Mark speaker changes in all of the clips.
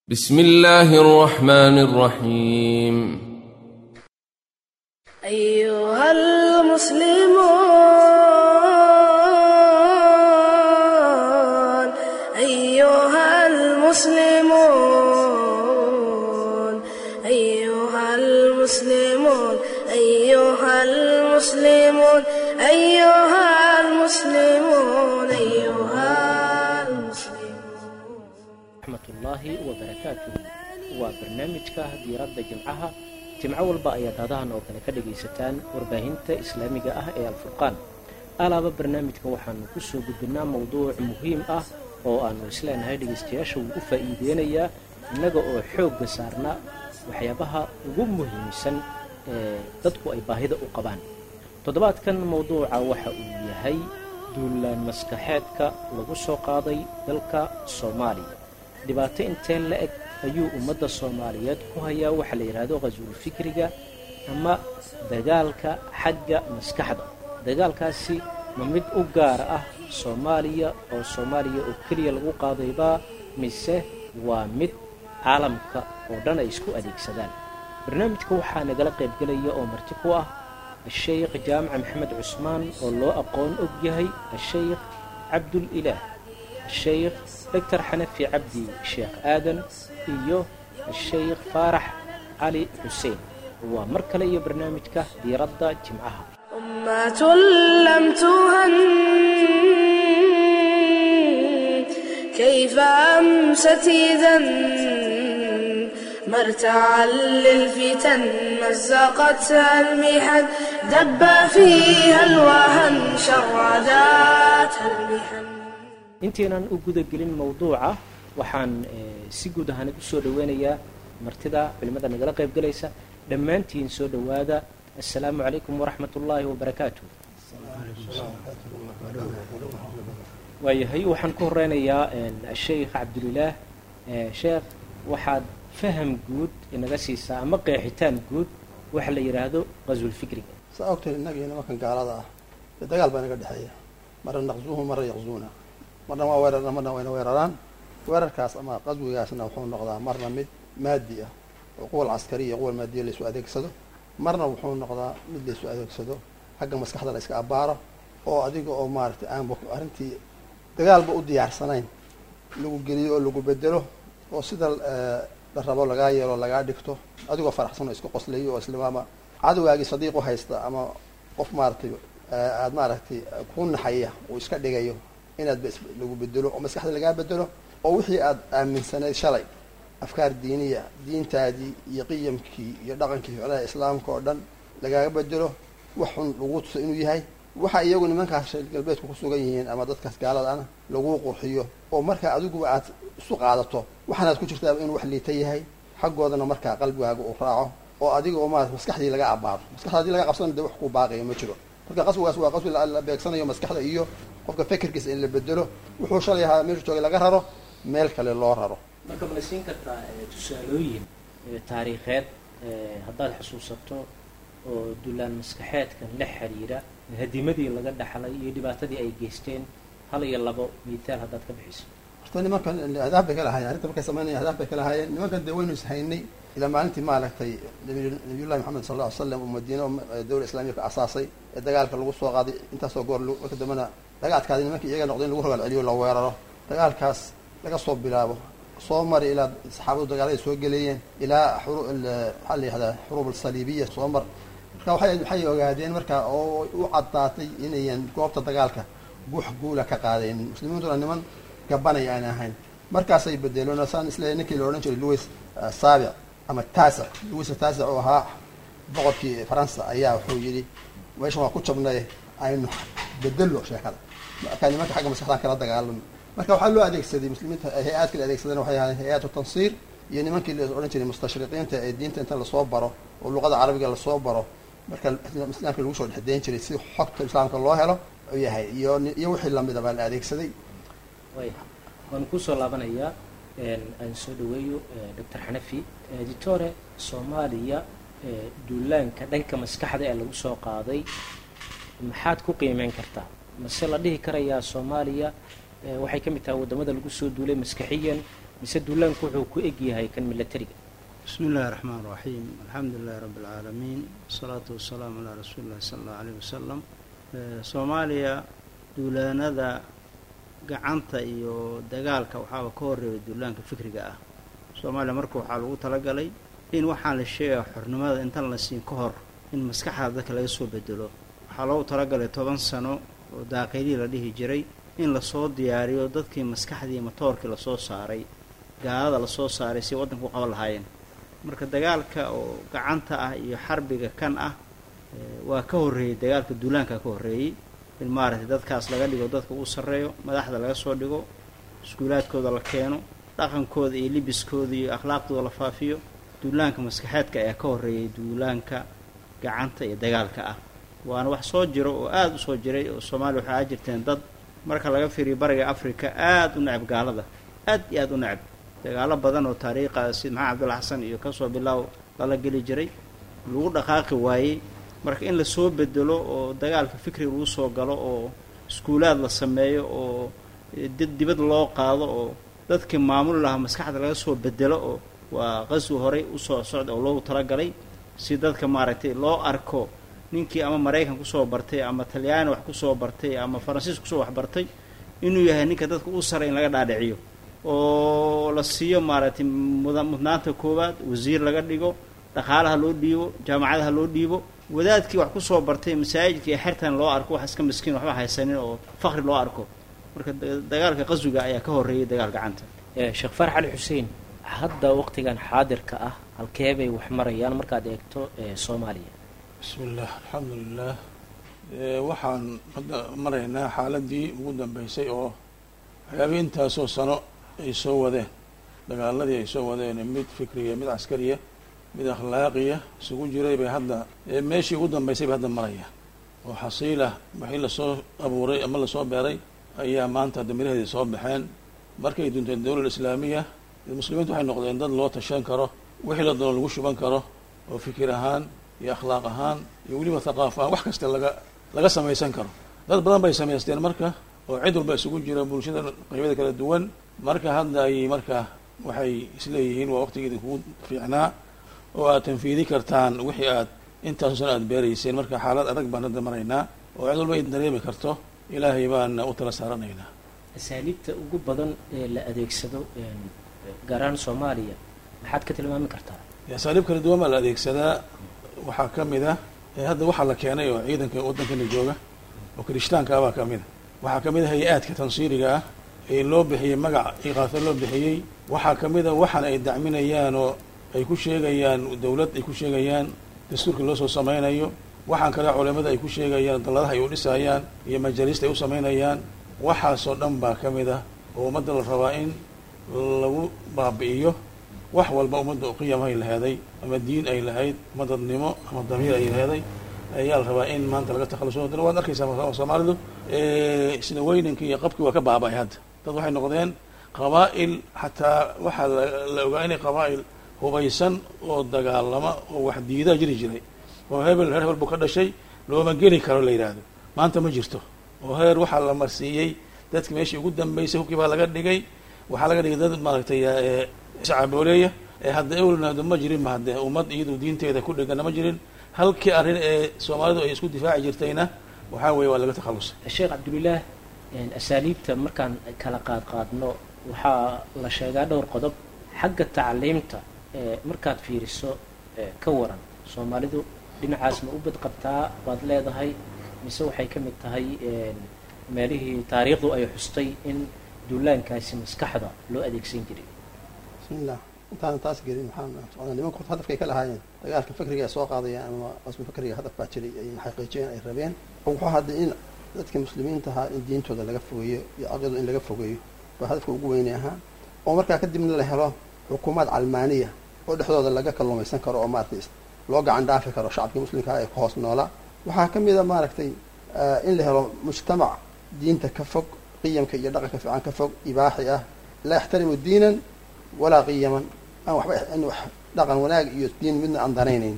Speaker 1: بسم الله الرحمن الرحيم
Speaker 2: أيها المسلمون أيها المسلمون أيها المسلمون أيها المسلمون أيها المسلمون أيها المسلمون
Speaker 3: raxmatullaahi wabarakaatuhu waa barnaamijka diiradda jimcaha jimco walba ayaad hadahan oo kale ka dhagaysataan warbaahinta islaamiga ah ee alfurqaan alaaba barnaamijka waxaanu ku soo gudbinaa mowduuc muhiim ah oo aanu isleenahay dhegaystayaasha wuu u faa'iideynayaa innaga oo xoogga saarna waxyaabaha ugu muhiimsan ee dadku ay baahida u qabaan toddobaadkan mowduuca waxa uu yahay duulaan maskaxeedka lagu soo qaaday dalka soomaaliya dhibaato intee la eg ayuu ummadda soomaaliyeed ku hayaa waxa la yidhaahdo qhasuul fikriga ama dagaalka xagga maskaxda dagaalkaasi ma mid u gaar ah soomaaliya oo soomaaliya oo keliya lagu qaadaybaa mise waa mid caalamka oo dhan ay isku adeegsadaan barnaamijka waxaa nagala qaybgelaya oo marti ku ah asheykh jaamaca maxamed cusmaan oo loo aqoon og yahay asheykh cabdulilaah asheykh doctor xanafi cabdi sheekh aadan iyo asheykh faarax cali xuseen waa mar kale iyo barnaamijka diiradda jimcaha
Speaker 2: أمة لم تهن كيف أمست إذا مرتعا للفتن مزقتها المحن دب فيها الوهن شرداتها المحن
Speaker 3: intaynan u guda gelin mowduuca waxaan si guud ahaanad u soo dhoweynayaa martida culimmada nagala qayb galaysa dhammaantiin soo dhowaada assalaamu calaykum waraxmat ullaahi wabarakaatu waayahay waxaan ku horeynayaa sheikh cabdulilaah sheekh waxaad faham guud inaga siisaa ama qeexitaan guud waxa la yidhaahdo qaswul fikriga
Speaker 4: saa ogtahay innagii nimankan gaalada ah dee dagaal baa inaga dhexeeya marna naqsuuhu marna yaqzuuna marna waa weerarna marna wayna weeraraan weerarkaas ama qaswigaasna wuxuu noqdaa marna mid maadi ah oo quwal caskari iyo quwal maadiya laysu adeegsado marna wuxuu noqdaa mid laysu adeegsado xagga maskaxda la iska abbaaro oo adiga oo maaragtay aanba arrintii dagaalba u diyaarsanayn lagu geliyo oo lagu bedelo oo sida la rabo lagaa yeelo lagaa dhigto adigoo faraxsan oo iska qoslayo oo islamaama cadowgaagii sadiiq u haysta ama qof maaragtay aada maaragtay ku naxaya uu iska dhigayo inaad ba lagu bedelo oo maskaxda lagaa bedelo oo wixii aada aaminsanayd shalay afkaar diiniya diintaadii iyo qiyamkii iyo dhaqankii ficlaha islaamka oo dhan lagaaga bedelo wax xun lagu tuso inuu yahay waxa iyagu nimankaas reer galbeedku ku sugan yihiin ama dadkaas gaalada ana laguu qurxiyo oo markaa adiguba aad isu qaadato waxaanaad ku jirtaaba inuu wax liita yahay xaggoodana markaa qalbigaaga uu raaco oo adiga oo maarata maskaxdii laga abaado maskaxda hadii laga qabsana de wax kuu baaqaya ma jiro marka qaswigaas waa qaswi la beegsanayo maskaxda iyo qofka fekerkiisa in la bedelo wuxuu shalay ahaa meeshu joogay laga raro meel kale loo raro
Speaker 3: marka ma la siin kartaa tusaalooyin taariikheed haddaad xusuusato oo dulaan maskaxeedkan la xiriira hadimadii laga dhaxlay iyo dhibaatadii ay geysteen hal iyo labo mithaal haddaad ka bixiso
Speaker 4: horta nimankan ahdaaf bay ka lahaayeen arrinta markay sameynaya ahdaaf bay ka lahaayeen nimankan dee waynu ishaynay ilaa maalintii maaragtay nabiyullahi maxamed sal lla ly slam oo madiina dawla islamiya ka asaasay ee dagaalka lagu soo qaaday intaasoo goor marka dambena laga adkaaday nimankii iyaga noqday in lagu rogaal celiyo la weeraro dagaalkaas laga soo bilaabo soo mari ilaa saxaabadu dagaaladay soo geleeyeen ilaa maxaa la yihahdaa xuruub alsaliibiya soo mar marka waay waxay ogaadeen marka oo u caddaatay inayan goobta dagaalka guux guula ka qaadaynin muslimiintuna niman gabanaya aan ahayn markaasay bedeloon saan isle ninkii la odhan jiray louis saabic ama taasic louis taasic oo ahaa boqorkii faransa ayaa wuxuu yidhi meeshan waa ku jabnay aynu bedelo sheekada marka nimanka xagga maskaxdaan kala dagaalano marka waxaa loo adeegsaday muslimiinta hay-aadka la adeegsadeen waxay ahaayeen hay-aatu tansiir iyo nimankii la odhan jiray mustashriqiinta ee diinta inta lasoo baro oo luqada carabiga lasoo baro marka islaamka lagu soo dhexdeyn jiray si xogta islaamka loo helo yahay iyo iyo wixii lamida baa la adeegsaday
Speaker 3: way waan kusoo laabanayaa aan soo dhaweeyo doctor xanafi editore soomaaliya duulaanka dhanka maskaxda ee lagu soo qaaday maxaad ku qiimeyn kartaa mase la dhihi karayaa soomaaliya waxay ka mid tahay waddamada lagu soo duulay maskaxiyan mise duulaanku wuxuu ku eg yahay kan milatariga
Speaker 5: bismi illaahi raxmaan raxiim alxamdu lilahi rabbi alcaalamiin wasalaatu wasalaamu calaa rasuuli illahi sala allahu aleyh wasalam soomaaliya duulaanada gacanta iyo dagaalka waxaaba ka horreeya duulaanka fikriga ah soomaaliya marka waxaa lagu talagalay in waxaan la sheegaya xornimada intaan la siin ka hor in maskaxda dadka laga soo bedelo waxaa loogu talagalay toban sano oo daaqilii la dhihi jiray in lasoo diyaariyo dadkii maskaxdii matoorkii lasoo saaray gaalada lasoo saaray si waddanka u qaban lahaayeen marka dagaalka oo gacanta ah iyo xarbiga kan ah waa ka horreeyey dagaalka duulaanka ka horreeyey in maaragtay dadkaas laga dhigo dadka uu sarreeyo madaxda laga soo dhigo iskuulaadkooda la keeno dhaqankooda iyo libiskooda iyo akhlaaqdooda la faafiyo duulaanka maskaxeedka ayaa ka horreeyay duulaanka gacanta iyo dagaalka ah waana wax soo jiro oo aada u soo jiray oo soomaaliya waxaa jirteen dad marka laga fiiriyo bariga africa aada u necab gaalada aad iyo aada u necab dagaalo badan oo taariikha sida maxamed cabdulla xasan iyo kasoo bilaaw lala geli jiray lagu dhaqaaqi waayey marka in lasoo bedelo oo dagaalka fikriga lagu soo galo oo iskuulaad la sameeyo oo dad dibad loo qaado oo dadkii maamuli lahaa maskaxda laga soo bedelo oo waa qaswi horey usoo socda oo loogu talagalay si dadka maaragtay loo arko ninkii ama maraykan kusoo bartay ama talyaani wax kusoo bartay ama faransiis kusoo waxbartay inuu yahay ninka dadka u saray in laga dhaadhiciyo oo la siiyo maaragtay muda mudnaanta koowaad wasiir laga dhigo dhaqaalaha loo dhiibo jaamacadaha loo dhiibo wadaadkii wax kusoo bartay masaajidka iyo xertan loo arko wax iska miskiin waxba haysanin oo fakri loo arko marka dagaalka qaswiga ayaa ka horreeyay dagaal gacanta
Speaker 3: sheekh farax cali xuseen hadda waqtigan xaadirka ah halkee bay wax marayaan markaad eegto soomaaliya
Speaker 4: bismi illah alxamdu lilah waxaan hadda maraynaa xaaladii ugu dambeysay oo waxyaabihii intaasoo sano ay soo wadeen dagaaladii ay soo wadeen mid fikriya mid caskariya mid akhlaaqiya isugu jiray bay hadda meeshii ugu dambeysay bay hadda marayaan oo xasiilah wixii lasoo abuuray ama lasoo beeray ayaa maanta damiraheedii soo baxeen markay dunteen dawlad islaamiya muslimiintu waxay noqdeen dad loo tashan karo wixii la doono lagu shuban karo oo fikir ahaan iyo akhlaaq ahaan iyo weliba thaqaaf ahaan wax kasta laga laga samaysan karo dad badan bay samaysteen marka oo cid walba isugu jira bulshada qaybada kala duwan marka hadda ay marka waxay isleeyihiin waa waqtigeedi kugu fiicnaa oo aad tanfiidi kartaan wixii aad intaaso sano aad beerayseen marka xaalad adag baan hadda maraynaa oo cid walba ay dareemi karto ilaahay baana u tala saaranaynaa
Speaker 3: asaaliibta ugu badan ee la adeegsado gaar ahaan soomaaliya maxaad ka tilmaami kartaa
Speaker 4: asaaliib kala duwan baa la adeegsadaa waxaa ka mid ah hadda waxaa la keenay oo ciidanka waddankana jooga oo kirishtaanka ah baa ka mid a waxaa ka mid a hay-aadka tansiiriga ah ee loo bixiyey magac iqaaso loo bixiyey waxaa ka mid a waxaan ay dacminayaan oo ay ku sheegayaan dawlad ay ku sheegayaan dastuurka loo soo samaynayo waxaan kale culimada ay ku sheegayaan dalladaha ay u dhisayaan iyo majaalista ay u samaynayaan waxaasoo dhan baa ka mid ah oo ummadda la rabaa in lagu baabi'iyo wax walba ummadda qiyam ay laheeday ama diin ay lahayd ama dadnimo ama damiir ay laheeday ayaa la rabaa in maanta laga takhaluso haddana waad arkaysaa soomaalidu sida weyninka iyo qabkii waa ka baaba-ay hadda dad waxay noqdeen qabaa'il xataa waxaa la ogaa inay qabaa'il hubaysan oo dagaalama oo wax diidaa jiri jiray oo hebel heer hebel buu ka dhashay looma geli karo la yidhaahdo maanta ma jirto oo heer waxaa la marsiiyey dadki meeshii ugu dambeysay hubkii baa laga dhigay waxaa laga dhigay dad maaragtay sacabooleeya ee hadda ewlnaado ma jirin ma hadde ummad iyadu diinteeda ku dhegana ma jirin halkii arrin ee soomaalidu ay isku difaaci jirtayna waxaa weeye waa laga takhalusay
Speaker 3: sheekh cabdulilaah asaaliibta markaan kala qaad qaadno waxaa la sheegaa dhowr qodob xagga tacliimta markaad fiiriso ka waran soomaalidu dhinacaas ma u badqabtaa baad leedahay mise waxay ka mid tahay meelihii taariikhdu ay xustay in duulaankaasi maskaxda loo adeegsan jiray
Speaker 4: bismillah intaana taas gelin waxaan nimanku hadafkay ka lahaayeen dagaalka fikriga ay soo qaadayaan ama qasbi fikriga hadaf baa jiray ay xaqiijiyeen ay rabeen wuxuu hadda in dadka muslimiinta ahaa in diintooda laga fogeeyo iyo aqyadu in laga fogeeyo baa hadafka ugu weynay ahaa oo markaa kadibna la helo xukuumaad calmaaniya oo dhexdooda laga kalluumaysan karo oo maaragtay loo gacan dhaafi karo shacabkii muslimkaa ee ku hoos noolaa waxaa ka mid a maaragtay in la helo mujtamac diinta ka fog qiyamka iyo dhaqanka fiican ka fog ibaaxi ah laa yaxtarimu diinan walaa qiyaman aan waxba in wax dhaqan wanaag iyo diin midna aan danaynayn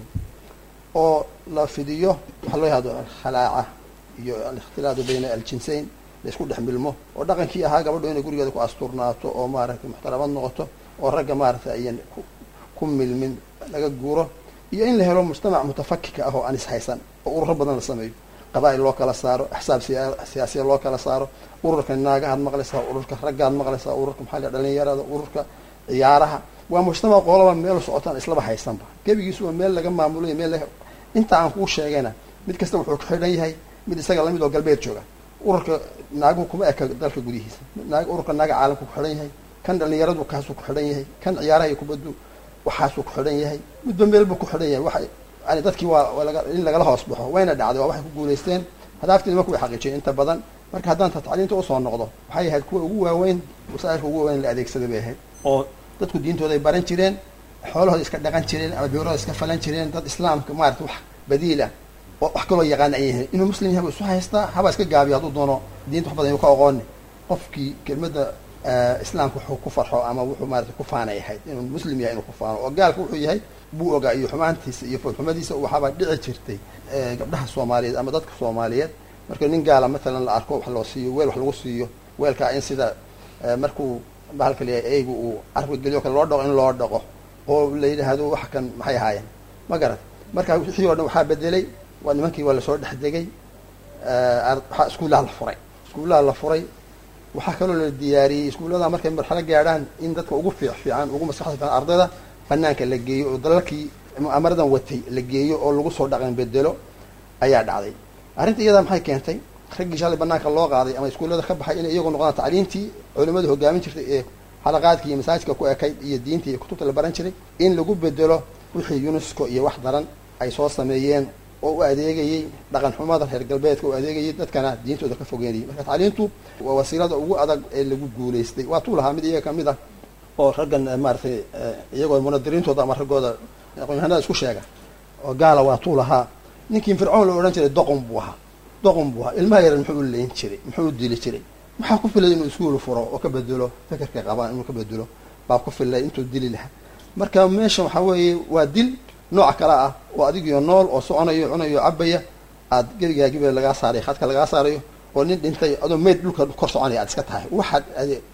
Speaker 4: oo la fidiyo waxaa loo yahdo alkhalaaca iyo alikhtilaadu bayna aljinsayn la isku dhex milmo oo dhaqankii ahaa gabadho inay gurigeeda ku asturnaato oo maaragtay muxtaramad noqoto oo ragga maaragtay ayan ku ku milmin laga guuro iyo in la helo mujtamac mutafakika ah oo aan ishaysan oo ururo badan la sameeyo qabaa'il loo kala saaro axsaab siya- siyaasiya loo kala saaro ururka naagahaad maqlaysaa ururka raggaad maqlaysaa ururka maxaa la yidhaha dhalinyarada ururka ciyaaraha waa mujtamac qolaba meel socotaan islaba haysanba gebigiisu waa meel laga maamulayo meel laga inta aan kuu sheegayna mid kasta wuxuu ku xidhan yahay mid isaga lamid oo galbeed jooga ururka naaguhu kuma eka dalka gudihiisa naag ururka naaga caalamku ku xidhan yahay kan dhalinyaradu kaasuu ku xidhan yahay kan ciyaaraha iyo kubaddu waxaasuu ku xidhan yahay midba meel buu ku xidhan yahay waxa yani dadkii waa waa laga in lagala hoos baxo wayna dhacday waa waxay ku guulaysteen hadaaftii nimanku way xaqiijiyeen inta badan marka haddaan tacliinta usoo noqdo waxay ahayd kuwa ugu waaweyn wasaa'ilka ugu waaweyn la adeegsaday bay ahayd oo dadku diintooda ay baran jireen xoolahooda iska dhaqan jireen ama beerahooda iska falan jireen dad islaamka maarata wax badiil ah oo wax kaloo yaqaan ay yihiin inuu muslim yahay buu isu haystaa haba iska gaabiyo hadduu doono diinta wax badan inuu ka oqooni qofkii kelmadda islaamka wuxuu ku farxo ama wuxuu maarata ku faanay ahayd inuu muslim yahay inuu ku faano oo gaalka wuxuu yahay buu ogaa iyo xumaantiisa iyo foolxumadiisa waxaabaa dhici jirtay gabdhaha soomaaliyeed ama dadka soomaaliyeed marka nin gaala matalan la arko wax loo siiyo weel wax lagu siiyo weelkaa in sida markuu bahalka leeyahay eygu uu carabka geliyo kale loo dhaqo in loo dhaqo oo la yidhaahdo wax kan maxay ahaayeen ma garat marka wixii o dhan waxaa bedelay waa nimankii waa lasoo dhex degay waxaa iskuullaha la furay iskuullaha la furay waxaa kaloo la diyaariyey iskuullada markay marxalo gaadhaan in dadka ugu fiic fiican ugu maskaxda fiican ardayda banaanka la geeyo oo dalalkii mu'amaradan watay la geeyo oo lagu soo dhaqan bedelo ayaa dhacday arrinta iyadaa maxay keentay raggii shalay banaanka loo qaaday ama iskuullada ka baxay inay iyagu noqdaan tacliintii culimadu hogaamin jirtay ee xalaqaadka iyo masaajidka ku ekayd iyo diinta iyo kutubta la baran jiray in lagu bedelo wixii unesco iyo wax daran ay soo sameeyeen oo u adeegayey dhaqan xumada reer galbeedka u adeegayay dadkana diintooda ka fogeynayay marka tacliintu waa wasiilada ugu adag ee lagu guulaystay waa tuu lahaa mid iyaga kamid ah oo raggan maaratay iyagoo munadiriintooda ama raggooda aqoonyahanada isku sheega oo gaala waa tuu lahaa ninkii fircoon la odhan jiray doqon buu ahaa doqon buu ahaa ilmaha yaran muxuu u leyn jiray muxuu u dili jiray maxaa ku filay inuu iskuul furo oo ka bedelo fekerka qabaan inuu ka bedelo baa ku filay intuu dili lahaa marka meesha waxaa weeye waa dil nooc kale ah oo adigiyo nool oo soconayo cunayo cabaya aad gebigaagiba lagaa saarayo khadka lagaa saarayo oo nin dhintay adoo meyd dhulka kor soconaya aad iska tahay waxaad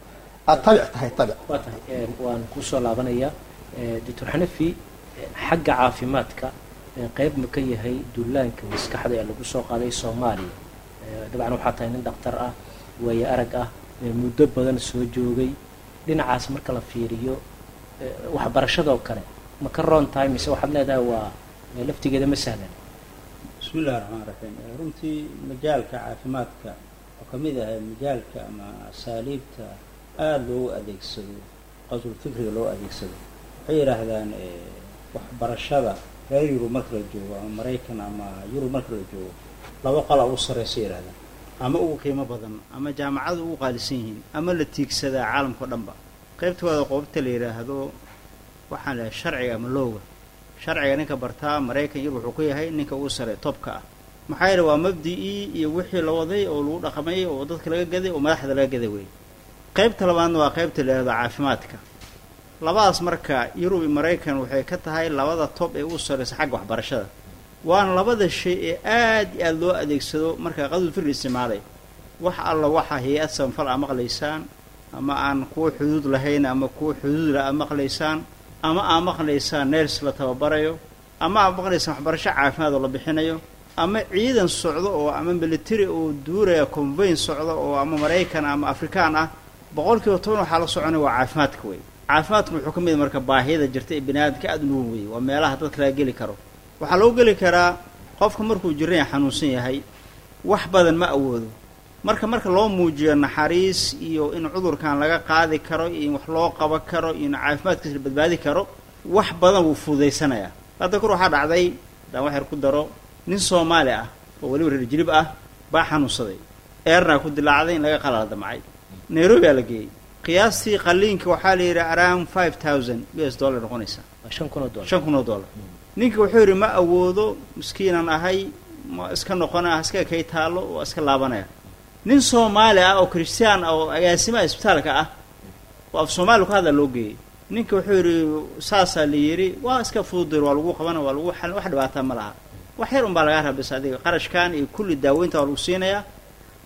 Speaker 4: aad tabic tahay tabic
Speaker 3: waa tahay waan kusoo laabanayaa doctor xanafi xagga caafimaadka qeyb ma ka yahay duulaanka maskaxda ee lagu soo qaaday soomaaliya dabcan waxaa tahay nin dhaktar ah waayo arag ah muddo badan soo joogay dhinacaas marka la fiiriyo waxbarashadoo kale ma ka roon tahay mise waxaad leedahay waa laftigeeda ma sahlan
Speaker 5: bismi illahi raxmaan raxiim runtii majaalka caafimaadka oo ka mid ah majaalka ama asaaliibta aada loogu adeegsado qasul fikriga loo adeegsado waxay yidhaahdaan waxbarashada reer yurub marka la joogo ama maraykan ama yurub marka la joogo laba qala u sarreysa yidhahdaan ama ugu qiimo badan ama jaamacadu ugu qaalisan yihiin ama la tiigsadaa caalamka o dhanba qaybtooda qoobta la yidhaahdo waxaan lehay sharciga ama looga sharciga ninka bartaa maraykan yurub wuxuu ku yahay ninka ugu sare tobka ah maxaa yeele waa mabdi-ii iyo wixii la waday oo lagu dhaqmay oo dadka laga gaday oo madaxda laga gaday wey qaybta labaadna waa qaybta la yidhahdo caafimaadka labadaas marka yurub iyo maraykan waxay ka tahay labada tob ee ugu sarreysa xagga waxbarashada waana labada shay ee aad iyo aada loo adeegsado markaa qadul fikri isticmaalay wax alla waxaa hay-ad sanfal aa maqlaysaan ama aan kuwa xuduud lahayn ama kuwa xuduudla aa maqlaysaan ama aa maqlaysaan neers la tababarayo ama aa maqlaysaan waxbarasho caafimaad oo la bixinayo ama ciidan socdo oo ama military oo duuraya convayn socdo oo ama maraykan ama afrikaan ah boqol kiiba toban waxaa la soconaya waa caafimaadka wey caafimaadku wuxuu ka mid marka baahiyada jirta ee bini aadamka aada u nuwan weeye waa meelaha dadka laga geli karo waxaa loo geli karaa qofka markuu jiran yahay xanuunsan yahay wax badan ma awoodo marka marka loo muujiyo naxariis iyo in cudurkan laga qaadi karo iyo in wax loo qaban karo iyo in caafimaadkiisa la badbaadi karo wax badan wuu fududaysanayaa hadda kor waxaa dhacday haddaan wax yar ku daro nin soomaali ah oo weliba reer jilib ah baa xanuunsaday eerna ku dilaacday in laga qalala damcay nairobi aa la geeyey qiyaastii qaliinka waxaa la yidhi around five thousand u s dollar noqonaysa
Speaker 3: shan kun oo dollar
Speaker 5: shan kun oo dollar ninka wuxuu yidhi ma awoodo miskiinan ahay ma iska noqona iska kay taallo oo iska laabanaya nin soomaali ah oo christian ah oo agaasimaha isbitaalka ah oo af soomaaliya ku hadla loo geeyey ninka wuxuu yidhi saasaa la yidhi waa iska fududir waa lagu qabana waa lagu xal wax dhibaataa ma laha wax yar unbaa lagaa rabis adiga qarashkan iyo kulli daaweynta waa lagu siinayaa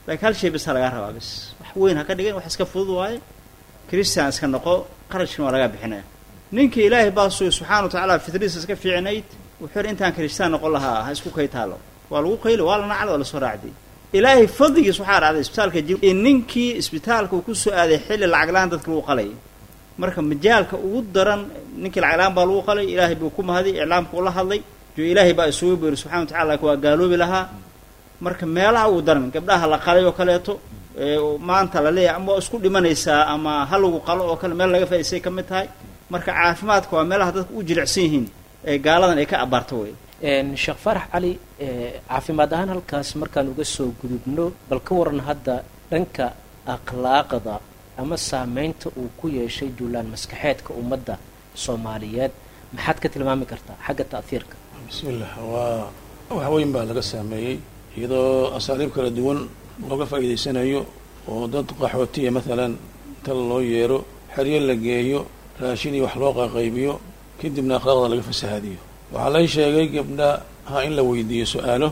Speaker 5: laakiin hal shay basa lagaa rabaa bis wax weyn ha ka dhigin wax iska fudud waaye christian iska noqo qarashkina waa lagaa bixinaya ninkii ilaahay baa sugay subxana wa tacaala fitriisa iska fiicnayd wuxuu yidhi intaan kristaan noqon lahaa ha isku kay taalo waa lagu qayli waa la nacda waa lasoo raacday ilaahay fadligiis waxaa dhacday isbitaalka jib in ninkii isbitaalka uu kusoo aaday xilli lacag la-aan dadka lagu qalay marka majaalka ugu daran ninkii lacag la-aan baa lagu qalay ilaahay buu ku mahaday iclaamka ula hadlay jo ilaahay baa isugu beeri subxana wa tacala laakiin waa gaaloobi lahaa marka meelaha ugu daran gabdhaha la qalay oo kaleeto maanta la leeyahay ama waa isku dhimanaysaa ama ha lagu qalo oo kale meel laga faa'iisay ka mid tahay marka caafimaadka waa meelaha dadka u jilicsan yihiin ee gaaladan ay ka abaarto wey
Speaker 3: sheekh faarax cali caafimaad ahaan halkaas markaan uga soo gudubno bal ka waran hadda dhanka akhlaaqda ama saameynta uu ku yeeshay duulaan maskaxeedka ummadda soomaaliyeed maxaad ka tilmaami kartaa xagga ta'hiirka
Speaker 6: bismillah waa wax weyn baa laga saameeyey iyadoo asaaliib kala duwan looga faa'iidaysanayo oo dad qaxootiya maalan tal loo yeero xeryo la geeyo raashin iyo wax loo qaqaybiyo kadibna akhlaaqda laga fasahaadiyo waxaa lay sheegay gabdhaha in la weydiiyo su-aalo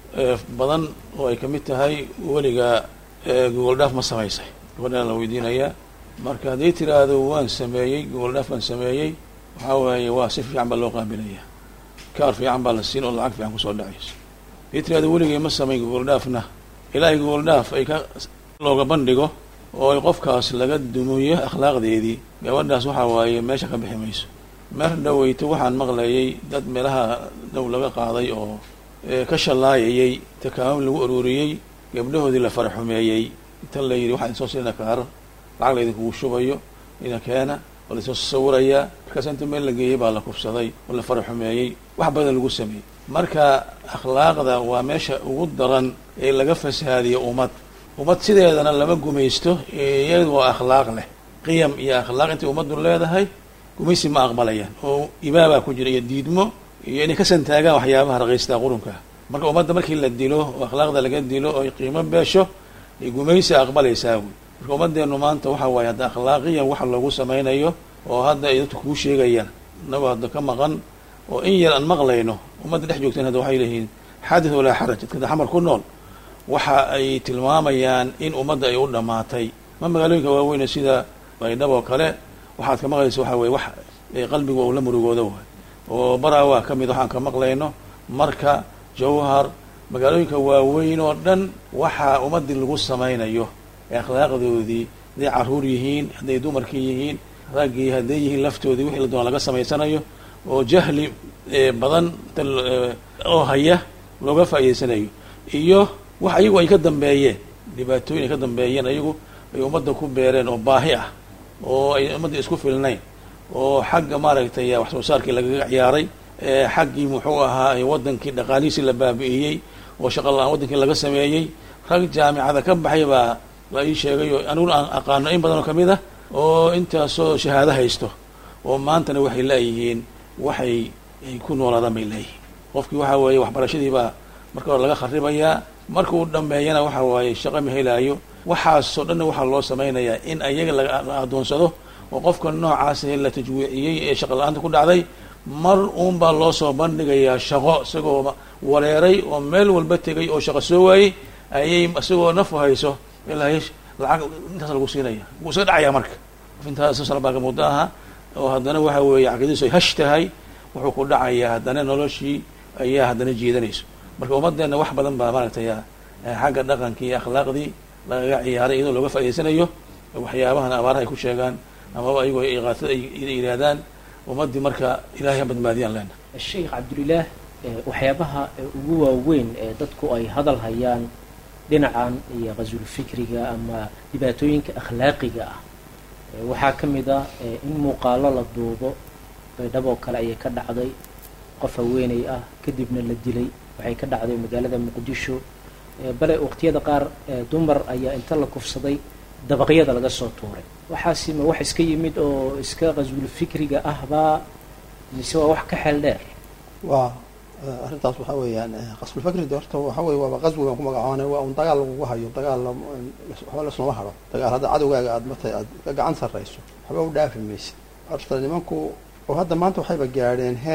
Speaker 6: badan oo ay ka mid tahay weligaa gogol dhaaf ma samaysay gabadhaan la weydiinayaa marka hadday tiraahdo waan sameeyey gogol dhaaf baan sameeyey waxaa waaye waa si fiican baa loo qaabilayaa kaar fiican baa la siin oo lacag fiican kusoo dhacayso hadday tiraahdo weligay ma samayn gogol dhaafna ilaahay gogol dhaaf ay ka looga bandhigo oo ay qofkaas laga dumiyo akhlaaqdeedii gabadhaas waxaa waaye meesha ka bixi mayso meer dhaweyto waxaan maqlayay dad meelaha dhow laga qaaday oo ka shallaayayay takaamum lagu ururiyey gabdhahoodii la faraxumeeyey inta la yidhi waxaa idinsoo siina kaaro lacag la idinkugu shubayo ina keena oo lainsoo sawirayaa markaas inta meel la geeyey baa la kufsaday oo la faraxumeeyey wax badan lagu sameeyey marka akhlaaqda waa meesha ugu daran ee laga fasahaadiyo ummad ummad sideedana lama gumaysto iyadu waa akhlaaq leh qiyam iyo akhlaaq intay ummaddu leedahay gumaysi ma aqbalayaan oo ibaabaa ku jira iyo diidmo iyo inay ka santaagaan waxyaabaha raqiystaa qurunka marka ummadda markii la dilo oo akhlaaqda laga dilo oo ay qiimo beesho ay gumaysi aqbalaysaa wy marka ummaddeenu maanta waxa waaye hadda akhlaaqiyan waxa loogu samaynayo oo hadda ay dadku kuu sheegayaan inagoo hadda ka maqan oo in yar aan maqlayno ummadda dhex joogteen hadda waxay leeyihiin xaadith walaa xaraj dadka xamar ku nool waxa ay tilmaamayaan in ummadda ay u dhammaatay ma magaalooyinka waaweyne sida baydhab oo kale waxaad ka maqlaysa waxa weye wax qalbigu uu la murugooda waay oo baraa waa ka mid waxaan ka maqlayno marka jawhar magaalooyinka waaweyn oo dhan waxaa ummaddii lagu samaynayo ee akhlaaqdoodii hadday carruur yihiin hadday dumarkii yihiin raggii hadday yihiin laftoodii wixii la doona laga samaysanayo oo jahli badan oo haya looga faa'idaysanayo iyo wax ayagu ay ka dambeeyeen dhibaatooyin ay ka dambeeyeen ayagu ay ummadda ku beereen oo baahi ah oo ay ummadda isku filnayn oo xagga maaragtay wax soo saarkii lagaga ciyaaray xaggii muxuu ahaa waddankii dhaqaalihiisii la baabi'iyey oo shaqa la-aan waddankii laga sameeyey rag jaamicada ka baxay baa la ii sheegay oo aniguna aan aqaano in badan oo kamid ah oo intaasoo shahaado haysto oo maantana waxay leeyihiin waxay ay ku noolaadaan bay leeyihiin qofkii waxa weeye waxbarashadii baa marka hore laga kharibayaa marka uu dhameeyana waxa waaye shaqo ma helaayo waxaasoo dhanna waxaa loo samaynayaa in ayaga la adoonsado oo qofka noocaas la tajwiiciyey ee shaqa la-aanta ku dhacday mar uun baa loo soo bandhigayaa shaqo isagoo wareeray oo meel walba tegay oo shaqo soo waayey ayay isagoo nafu hayso ilaa lacag intaas lagu siinaya wuu iska dhacayaa marka qof intaas salbaa ka muddo aha oo haddana waxa weeye caqiidadiisu ay hash tahay wuxuu ku dhacayaa haddana noloshii ayaa haddana jiidanayso marka ummaddeena wax badan baa maaragtay xagga dhaqankii iyo akhlaaqdii lagaga ciyaaray iyadoo looga faa'idaysanayo waxyaabahan abaaraha ay ku sheegaan amaba ayagoo iqaatada ay yidhaahdaan ummaddii marka ilahay ha badbaadiyaan leena
Speaker 3: sheekh cabdulilaah waxyaabaha ugu waaweyn ee dadku ay hadal hayaan dhinacan iyo qasulfikriga ama dhibaatooyinka akhlaaqiga ah waxaa ka mid ah in muuqaalo la duubo baydhaboo kale ayay ka dhacday qof haweeney ah kadibna la dilay waxay ka dhacday magaalada muqdisho bale waqtiyada qaar dumar ayaa inta la kufsaday dabaqyada laga soo tuuray waxaasi ma wax iska yimid oo iska qasulfikriga ahbaa mise waa wax ka xeel dheer
Speaker 4: waa arrintaas waxaa weeyaan qasbulfakri de horta waxa weye waaba qaswi baan ku magacoonay waa un dagaal lagugu hayo dagaal waxba lasnoma haro dagaal hadda cadowgaaga aad matay aad ka gacan sarrayso waxba u dhaafi maysid horta nimanku oo hadda maanta waxayba gaadheen heer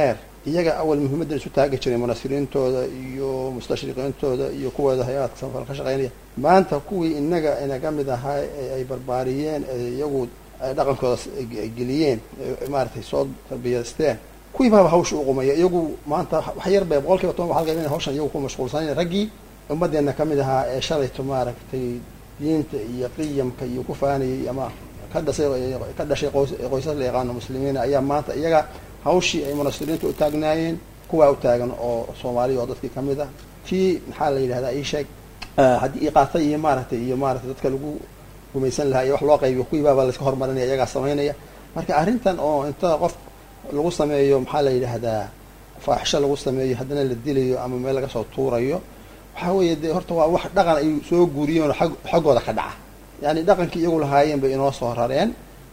Speaker 4: iyaga awal muhiimaddan isu taagi jiray munasiriintooda iyo mustashriqiintooda iyo kuwooda hay-adka samafal ka shaqeynaya maanta kuwii inaga inaga mid ahaa ee ay barbaariyeen ee iyagu ay dhaqankooda geliyeen maaratay soo tarbiyaysteen kuwii baaba hawsha uqumaya iyagu maanta wax yar bay boqol kiiba toban ba halka hawshan iyagu ku mashquulsanayn raggii ummaddeena kamid ahaa ee shalayto maaragtay diinta iyo qiyamka iyo ku faanayay ama ka dhashay ka dhashay qoys qoysas la yaqaano muslimiina ayaa maanta iyaga hawshii ay munasiriinta u taagnaayeen kuwaa u taagan oo soomaaliya oo dadkii kamid ah kii maxaa la yidhahdaa ii sheeg haddii iqaata iyo maaragtay iyo maaragtay dadka lagu gumaysan lahaa iyo wax loo qaybiyo kuwii baaba layska hormarinaya iyagaa samaynaya marka arrintan oo inta qof lagu sameeyo maxaa la yidhaahdaa faaxisho lagu sameeyo haddana la dilayo ama meel laga soo tuurayo waxaa weeye dee horta waa wax dhaqan ay soo guuriyeen oo ag xaggooda ka dhaca yani dhaqankii iyagu lahaayeen bay inoo soo rareen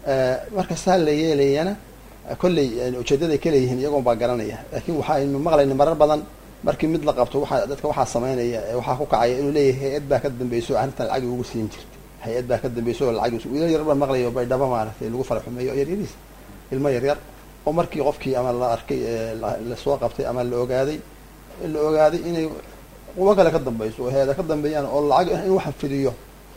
Speaker 4: marka saa la yeelayana kolley ujeedaday ka leeyihiin iyagoon baa garanaya laakiin waxaynu maqlayna marar badan markii mid la qabto waxaa dadka waxaa samaynaya ee waxaa ku kacaya inuu leeyahay hay-ad baa ka dambeyso arrintan lacagi ugu siin jirtay hay-ad baa ka dambeyso oo lacag wiilal yar baa maqlayo baydhabo maaragtay lagu fara xumeeyo oo yaryariis ilmo yaryar oo markii qofkii ama la arkay lasoo qabtay ama la ogaaday la ogaaday inay qubo kale ka dambeyso oo hay-ada ka dambeeyaan oo lacag in waxaan fidiyo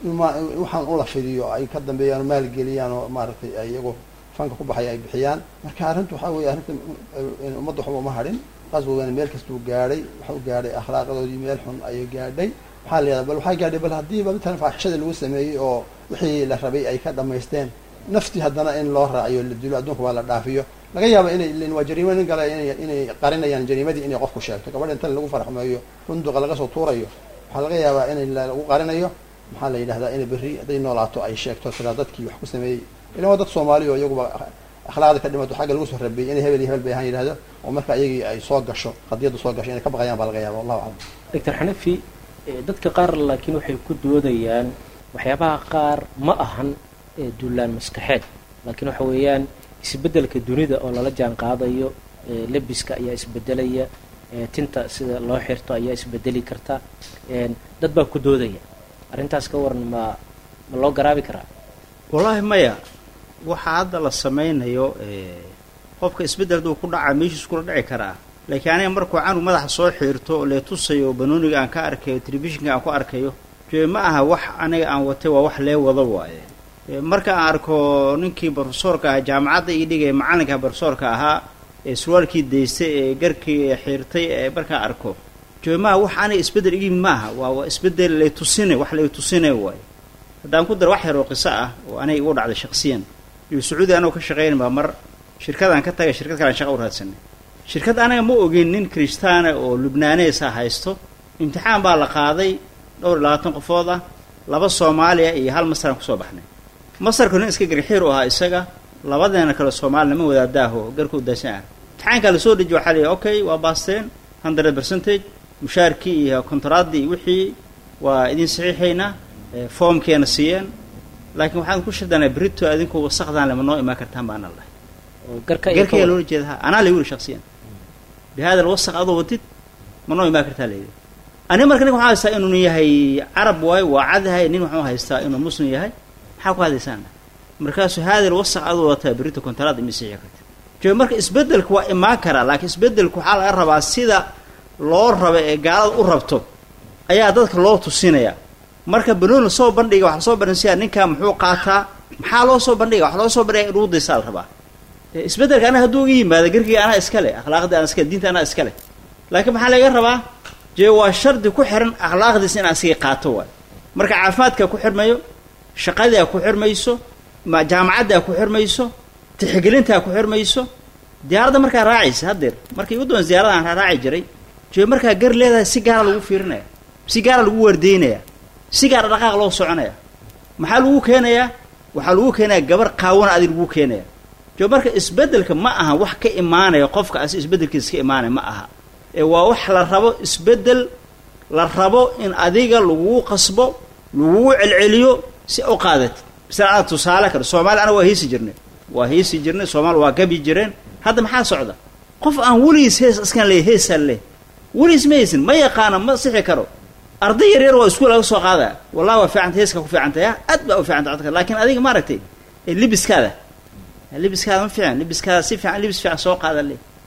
Speaker 4: waxaan ula fidiyo ay ka dambeeyaan oo maalgeliyaan oo maaragtay ay iyagu fanka ku baxaya ay bixiyaan marka arrintu waxaa weeye arrinta ummadda waxba uma hadhin qaswigana meel kastuu gaadhay waxau gaadhay akhlaaqadoodii meel xun ayay gaadhay waxaa la yihahda bal waxaa gaadhay bal haddiiba matalan faaxishadii lagu sameeyey oo wixii la rabay ay ka dhamaysteen naftii haddana in loo raaciyo la dilo adduunka waa la dhaafiyo laga yaaba inay waa jariimo nin gala ina inay qarinayaan jariimadii inay qofku sheegto gabadha inta lagu farxumeeyo runduqa laga soo tuurayo waxaa laga yaabaa in lagu qarinayo maxaa la yidhahdaa inay berri hadday noolaato ay sheegto tiraa dadkii wax ku sameeyey ilan waa dad soomaaliya oo iyaguba akhlaaqda ka dhimato xagga lagu soo rabeeyey inay hebel iyo hebel bay ahaan yidhahdo oo marka iyagii ay soo gasho qadiyadda soo gasho inay ka baqayaan baa laga yaaba wallahu aclam
Speaker 3: doctor xanafi dadka qaar laakiin waxay ku doodayaan waxyaabaha qaar ma ahan duulaan maskaxeed laakiin waxa weeyaan isbeddelka dunida oo lala jaan qaadayo lebiska ayaa isbedelaya tinta sida loo xirto ayaa isbedeli karta dad baa ku doodaya arrintaas ka waran ma ma loo garaabi karaa
Speaker 5: wallaahi maya waxa hadda la samaynayo qofka isbeddel duu ku dhacaa meeshiis kula dhici karaa laakiin aniga markuu canug madaxa soo xiirto oo lee tusayo banooniga aan ka arkayo telefishinka aan ku arkayo jee ma aha wax aniga aan watay waa wax lee wado waaye marka aan arko ninkii brofesoorka ahaa jaamacadda ii dhigaya macallinka brofesoorka ahaa ee surwaalkii daystay ee garkii xiirtay ee markaan arko jee maaha wax aniga isbeddel igi yimid maaha waa waa isbeddel lay tusina wax lay tusina waaye haddaan ku daro wax yar oo qiso ah oo aniga igu dhacday shaksiyan iyo sacuudi anagoo ka shaqayn baa mar shirkadaan ka tagay shirkad kalean shaqa u raadsanay shirkad anaga ma ogin nin kristaana oo lubnaaneesa haysto imtixaan baa la qaaday dhowr iyo labaatan qofood ah laba soomaaliya iyo hal masaraan kusoo baxnay masarku nin iska garxiir u ahaa isaga labadeena kale soomaali nama wadaadaaho garku daasan ah imtixaankaa lasoo dejiye waxaa leeyahy okay waa baasteen hundred percentage mushaarkii iyo kontaraaddii iyo wixii waa idin saxiixaynaa foomkeena siiyeen laakiin waxaan ku shirdanaa berito adinku wasaqdaan lema noo imaan kartaan baana lahay garkaya loola jeeda ha anaa layuri shaksiyan bihada alwasaq adoo wadid ma noo imaan kartaa layidhi aniga marka ninka waxaa haystaa inuu yahay carab waayo waa cadahay nin waxuu haystaa inuu muslim yahay maxaa ku hadlaysaana markaasuu haada alwasaq adoo wataa berito kontaraad ima siixi karta jee marka isbeddelku waa imaan karaa laakiin isbeddelku waxaa laga rabaa sida loo raba ee gaalada u rabto ayaa dadka loo tusinaya marka banoon lasoo bandhiga waxa lasoo bandhigsiyaa ninkaa muxuu qaataa maxaa loo soo bandhiga waxa loo soo bandhiga inuu daysaa la rabaa isbeddelka anaga hadduu uga yimaado garkiga anaa iskale akhlaaqdii anaa iskale diinta anaa iskale laakiin maxaa laga rabaa jee waa shardi ku xiran akhlaaqdiisa in asiga qaato waay marka caafimaadkaa ku xirmayo shaqadaa ku xirmayso jaamacaddaa ku xirmayso tixgelintaa ku xirmayso diyaaradda markaa raacaysa haddeer markii ugu dambaysa diyarada aan raaci jiray jee markaa gar leedahay si gaara lagu fiirinaya si gaara lagu waardeynaya si gaara dhaqaaq loo soconaya maxaa lagu keenayaa waxaa lagu keenaya gabar qaawana adi lagu keenaya jo marka isbeddelka ma aha wax ka imaanaya qofka asi isbeddelkiisa ka imaanaya ma aha ee waa wax la rabo isbeddel la rabo in adiga lagugu qasbo lagugu celceliyo si u qaadatid misala ana tusaale kale soomaali anaga waa heesi jirnay waa heesi jirnay soomaali waa gabi jireen hadda maxaa socda qof aan weligiis hees askan leey heesaan leh weligiis ma haysin ma yaqaano ma sixi karo arday yar yar waa iskuul laga soo qaadaya wallahi waa fiicanta heeskaa ku fiicantay ah aad baa u fiicanta codka laakiin adiga maaragtay libiskaada libiskaada ma fiican libiskaada si fiican libis fiican soo qaada le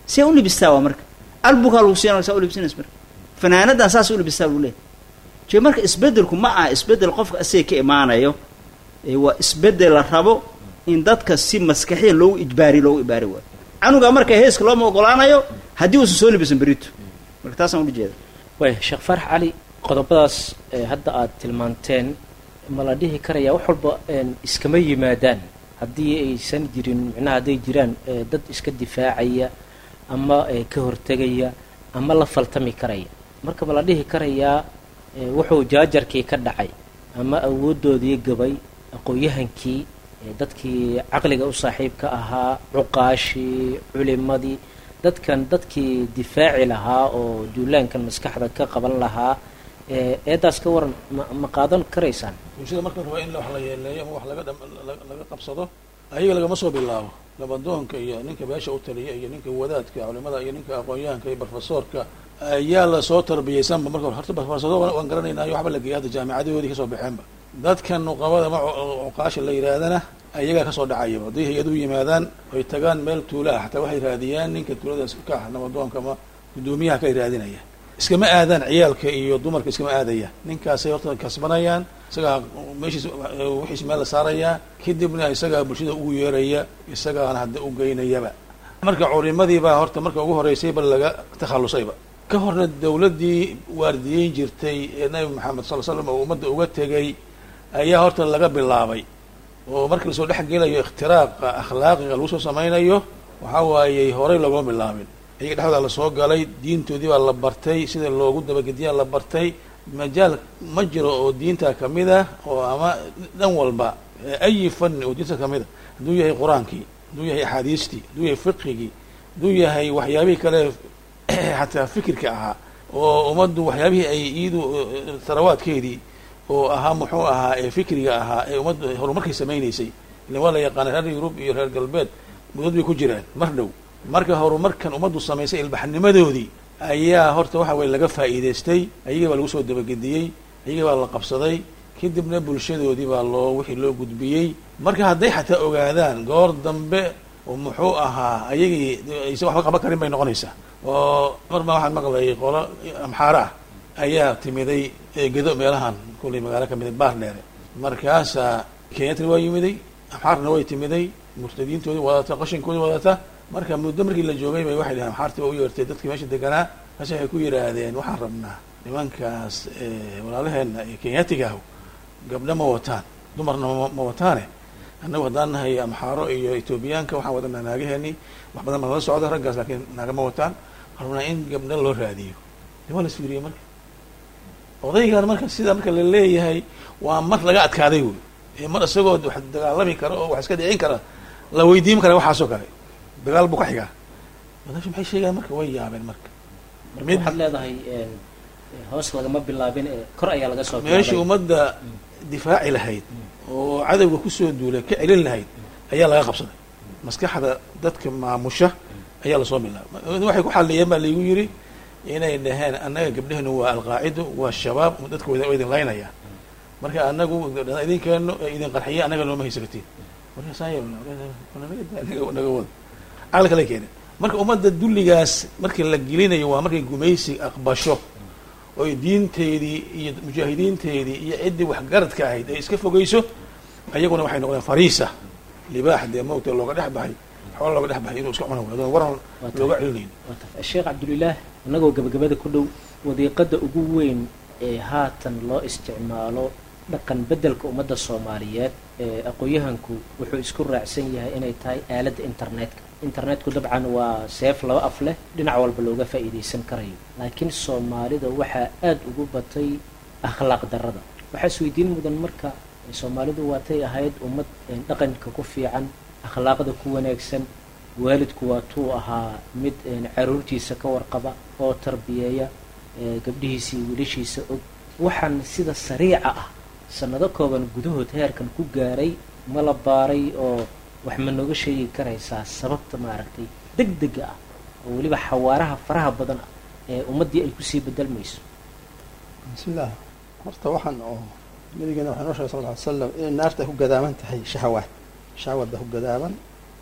Speaker 5: see u libistaa waa marka albukaa lagu siinaya saa u libsinays marka fanaanadan saas u libistaa lagu leeyahy jee marka isbeddelku ma aha isbeddel qofka asaga ka imaanayo ee waa isbeddel la rabo in dadka si maskaxiya loogu ijbaari loogu ibaari waayo canuga marka heeska looma ogolaanayo haddii uusan soo libisan berito marka taasaan ula jeeda
Speaker 3: waaya sheekh faarax cali qodobadaas ee hadda aad tilmaanteen ma la dhihi karaya wax walba een iskama yimaadaan haddii aysan jirin micnaha hadday jiraan ee dad iska difaacaya ama ee ka hortegaya ama la faltami karaya marka ma la dhihi karayaa ee wuxuu jaajarkii ka dhacay ama awooddoodii gabay aqoon-yahankii ee dadkii caqliga u saaxiibka ahaa cuqaashii culimadii dadkan dadkii difaaci lahaa oo duulaankan maskaxda ka qaban lahaa ee eedaas ka waran ma ma qaadan karaysaan
Speaker 6: bulshada marka rabaa in wax la yeeleeyo ama wax laga dham- la- laga qabsado ayaga lagama soo bilaabo labadoonka iyo ninka beesha u taliya iyo ninka wadaadka culimada iyo ninka aqoon-yahanka iyo barofesoorka ayaa lasoo tarbiyeysanba marka hore horta barofesoro waan garanaynayo waxba la geeyay hadda jaamicadahoodii kasoo baxeenba dadkan nuqabada ma cuqaasha la yidhaahdana ayagaa kasoo dhacayaba hadday hay-adu yimaadaan oy tagaan meel tuula ah xataa waxay raadiyaan ninka tuuladaas ka ah nabadoonka ama guddoomiyaha kay raadinayaan iskama aadaan ciyaalka iyo dumarka iskama aadayaan ninkaasay horta kasbanayaan isagaa meeshiis wixiis meel la saarayaa kadibna isagaa bulshada ugu yeeraya isagaana hadda u geynayaba marka culimadii baa horta marka ugu horeysay ba laga takhallusayba ka horna dawladdii waardiyeyn jirtay ee nabi maxamed sal l slam oo ummadda uga tegay ayaa horta laga bilaabay oo markii lasoo dhex gelayo ikhtiraaqa akhlaaqiga lagu soo samaynayo waxaa waayey horey loogama bilaabin iyaga dhexdooda lasoo galay diintoodii baa la bartay sida loogu dabagediyaa la bartay majaal ma jiro oo diinta kamid ah oo ama dhan walba ayi fanni oo diinta kamid a hadduu yahay qur-aankii hadduu yahay axaadiistii hadduu yahay fiqigii hadduu yahay waxyaabihii kale xataa fikirka ahaa oo ummaddu waxyaabihii ay iyadu tarawaadkeedii oo ahaa muxuu ahaa ee fikriga ahaa ee ummaddu horumarkay samaynaysay ilan waa la yaqaana reer yurub iyo reer galbeed mudad bay ku jiraan mar dhow marka horumarkan ummaddu samaysay ilbaxnimadoodii ayaa horta waxa weye laga faa'iidaystay ayaga baa lagu soo dabagediyey ayaga baa la qabsaday kadibna bulshadoodii baa loo wixii loo gudbiyey marka hadday xataa ogaadaan goor dambe oo muxuu ahaa ayagii aysan waxba qaban karin bay noqonaysaa oo mar baa waxaan maqlayay qolo amxaara ah ayaa timiday gedo meelahan kullay magaalo ka miday baar dheere markaasaa kenyatna waa yimiday amxaarna way timiday murtadiintoodii wadata qashinkoodii wadata marka muddo markii la joogay bay waxay dhaheen amxaartii waa u yeertay dadkii meesha deganaa markaas waxay ku yidhaahdeen waxaan rabnaa nimankaas walaalaheena ee kenyatiga ah gabdho ma wataan dumarna ma wataane annagu haddaan nahay amxaaro iyo etoobiyaanka waxaan wadanaa naagaheeni wax badan baa nala socda raggaas laakiin naaga ma wataan waxaan rabnaa in gabdho loo raadiyo de waa la isfiiriyey marka odaygan marka sidaa marka la leeyahay waa mar laga adkaaday wey ee mar isagoo wax dagaalami kara oo wax iska dhicin kara la weydiin kara waxaasoo kale dagaal buu ka xigaa wadaashu maxay sheegaan marka way yaabeen marka
Speaker 3: marka waxaad leedahay hoos lagama bilaabin ee kor ayaa laga soo
Speaker 6: meeshii ummadda difaaci lahayd oo cadowga kusoo duulay ka celin lahayd ayaa laga qabsaday maskaxda dadka maamusha ayaa lasoo bilaabay waxay ku xaliyeen baa laigu yidhi inay dhaheen annaga gabdhehenu waa alqaacido waa shabaab dadka wa idin laynaya marka anagu idinkeeno idin qarxiya annaga looma haysatiin markaasnaga wada caqli kale keeneen marka ummadda dulligaas markii la gelinayo waa markay gumaysi aqbasho oy diinteedii iyo mujaahidiinteedii iyo ciddii waxgaradka ahayd ay iska fogeyso ayaguna waxay noqdeen fariisa libaax dee mawta looga dhex baxay xoola looga dhex baxay inuu iska cuna waado waran looga celinayn
Speaker 3: sheekh cabdulilaah innagoo gabagabada ku dhow wadiiqada ugu weyn ee haatan loo isticmaalo dhaqan beddelka ummadda soomaaliyeed ee aqoon-yahanku wuxuu isku raacsan yahay inay tahay aaladda internetka internetku dabcan waa seef laba af leh dhinac walba looga faa'iidaysan karayo laakiin soomaalida waxaa aada ugu batay akhlaaq darrada waxaa isweydiin mudan marka soomaalidu waatay ahayd ummad dhaqanka ku fiican akhlaaqda ku wanaagsan waalidku waa tuu ahaa mid caruurtiisa ka warqaba oo tarbiyeeya gabdhihiisa iyo wiilashiisa og waxaan sida sariica ah sanado kooban gudahood heerkan ku gaaray ma la baaray oo wax ma nooga sheegi karaysaa sababta maaragtay deg dega ah oo weliba xawaaraha faraha badan ah ee ummaddii ay kusii bedelmayso
Speaker 4: bismillaah horta waxaan oo nabigeena waxaa noo shegay sal lla ly slam inay naarta ay ku gadaaman tahay shahawaad shahawaad baa ku gadaaban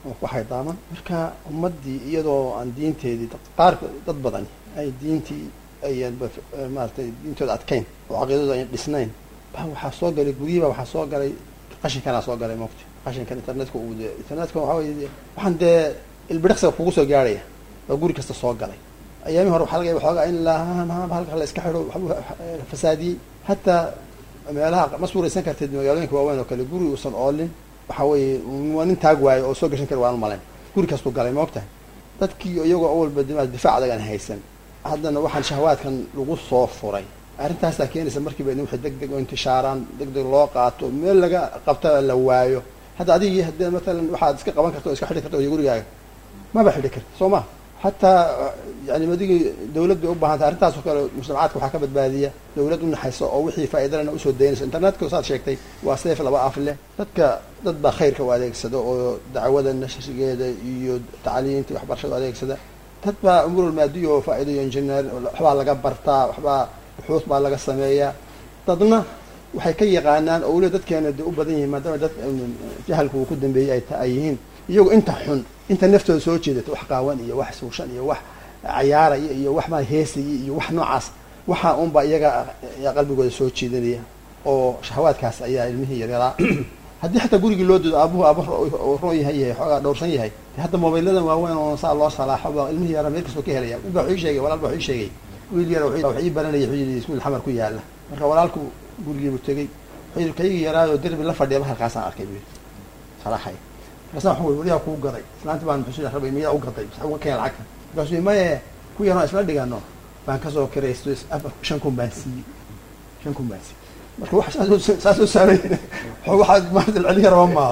Speaker 4: ama ku haydaaman marka ummaddii iyadoo aan diinteedii dad qaar dad badani ay diintii ayan maaratay diintooda adkayn oo caqiidadooda ayan dhisnayn ba waxaa soo galay guryihiiba waxaa soo galay qashinkanaa soo galay mogta qashinkan internetka uu de internetka waxaa weye waxaan dee ilbidhiqsiga kugu soo gaarhaya baa guri kasta soo galay ayaamii hore waxaa laga yaba xoogaa in lahaa halka la iska xidho waxbuu fasaadiyey hataa meelaha ma suuraysan karteed magaalooyinka waaweyn oo kale guri uusan oolin waxa weeye waa nin taag waayo oo soo gashan kari waan malayn guri kastuu galay ma ogtahay dadkii iyagoo awalba difaac adag aan haysan haddana waxaan shahawaadkan lagu soo furay arrintaasaa keenaysa markiiba in wixii deg deg oo intishaaraan deg deg loo qaato meel laga qabta la waayo hadda adigii haddee matalan waxaad iska qaban karta o iska xidhi karta iyo gurigaaga maba xidhi karti soo ma hataa yani adigii dawlad bay u baahantay arrintaas oo kale mujtamacaadka waxaa ka badbaadiya dawlad u naxayso oo wixii faa'iidalana usoo daynayso internetka saad sheegtay waa seef laba af leh dadka dad baa khayrka u adeegsada oo dacwada nashrigeeda iyo tacliinta iyo waxbarashada u adeegsada dad baa umurul maadiya oo faa'iidayo engineer waxbaa laga bartaa waxbaa buxuus baa laga sameeyaa dadna waxay ka yaqaanaan oo weliba dadkeena de u badan yihiin maadaama dad jahalka uu ku dambeeyey ay ta ay yihiin iyagoo inta xun inta naftooda soo jeedata wax qaawan iyo wax suushan iyo wax cayaaraya iyo wax maa heesaya iyo wax noocaas waxaa unbaa iyaga qalbigooda soo jeedanaya oo shahawaadkaas ayaa ilmihii yaryaraa haddii xataa gurigii loo doodo aabuhu aaba roon yahay yahay xoogaa dhowrsan yahay hadda mobayladan waaweyn oo saa loo salaaxo ba ilmihii yaraa meel kastoo ka helaya ba waxuu ii sheegay walaal ba waxuu ii sheegay wiil yar wax ii baranaya wuxuu yidhi iskuul xamar ku yaala marka walaalku gurigiibuu tegey wuxuu yidhi kaygii yaraayoo derbi la fadhiya halkaasaan arkay buu yidhi salaaxay markaasa waxaan weli weliyaa kuu gaday islaanti baan muxuu rabay miyaa u gaday mas uga keen lacagta markaasuu maye ku yaroo isla dhigano baan kasoo kiraysto shan kun baan siiyey shan kun baan siiyey marka wax saasoo saasoo saamay waxaad maanta celin karaba maaha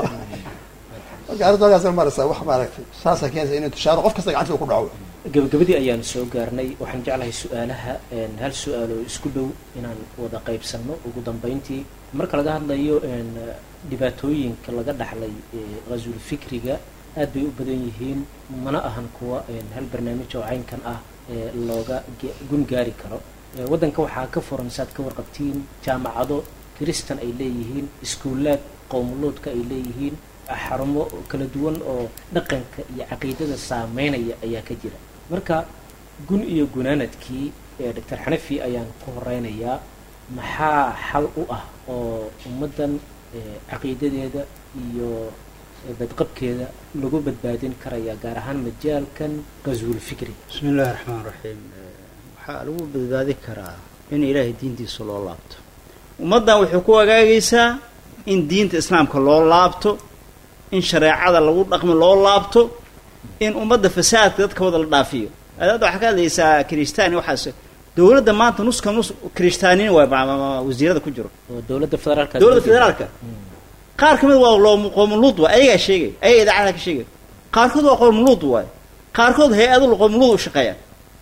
Speaker 4: marka arrinta halkaas maraysaa wax maaragtay saasaa keenaysa inuu tushaaro qof kasta gacantida ku dhaco
Speaker 3: gabagabadii ayaan soo gaarnay waxaan jeclahay su-aalaha hal su-aal oo isku dhow inaan wada qaybsanno ugu dambeyntii marka laga hadlayo dhibaatooyinka laga dhaxlay ghasul fikriga aad bay u badan yihiin mana ahan kuwa hal barnaamij oo caynkan ah looga gun gaari karo waddanka waxaa ka furan saad ka warqabtiin jaamacado kiristan ay leeyihiin iskuulaad qowmuluudka ay leeyihiin xarumo kala duwan oo dhaqanka iyo caqiidada saameynaya ayaa ka jira marka gun iyo gunaanadkii doctor xanafi ayaan ku horeynayaa maxaa xal u ah oo ummaddan caqiidadeeda iyo badqabkeeda lagu badbaadin karaya gaar ahaan majaalkan qaswul fikri
Speaker 5: bismi illahi raxmaan raxiim waxaa lagu badbaadi karaa in ilaahay diintiisa loo laabto ummaddan waxay ku agaagaysaa in diinta islaamka loo laabto in shareecada lagu dhaqmo loo laabto in ummadda fasaadka dadka wada la dhaafiyo adaada waxaa ka hadlaysaa kristaani waxaas dowladda maanta nuska nus kristaanin waay wasiirada ku jiro
Speaker 3: oo dowladda federaalka
Speaker 5: dowladda federaalka qaar kamid waa loo qoomuluud waay ayagaa sheegay ayaga idaacada ka sheegay qaarkood waa qoomuluud waay qaarkood hay-adu qoomuluud u shaqeeyaan